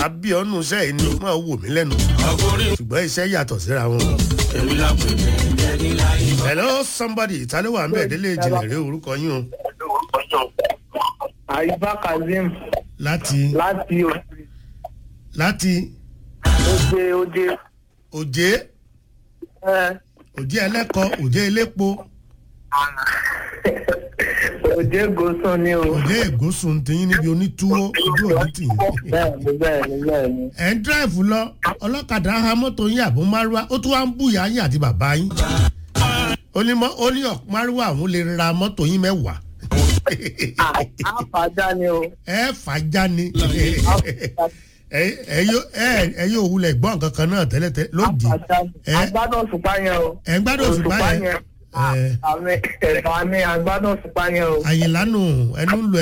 àbí ọ̀nù iṣẹ́ yìí ni máa wò mí lẹ́nu ṣùgbọ́n iṣẹ́ yàtọ̀ síra wọn. hello somebody ìtàlẹ́wà ń bẹ̀ délé ìjìnlẹ̀ rẹ orúkọ yín o àyíbá kazeem láti láti láti oje oje òjé ẹ òjé ẹlẹ́kọ̀ọ́ òjé elépo oje gosun ni o òjé ègúsùn tìyín níbi onítúwó ojú òní tìyín. bẹ́ẹ̀ni bẹ́ẹ̀ni bẹ́ẹ̀ni ẹ̀ ń dráìfù lọ ọlọ́kadà ha mọ́tò yín àbó márúwá ó tún wá ń bùyà yín àti bàbá yín ó ní mọ́ ó ní ọ̀ márúwá àwọn lè ra mọ́tò yín mẹ́wàá àfàjà ni o ẹ fàájà ni ẹ ẹ yóò ẹ ẹ yóò wulẹ̀ gbọ́ nǹkan kan náà tẹ́lẹ̀tẹ́ lódì àfàjà ni ẹ agbádùn òṣùpá yẹn o ẹ ń gbádùn òṣùpá yẹn ẹ àmì ẹ̀fà mi agbádùn òṣùpá yẹn o. àyìnlá nù ẹnu ń lo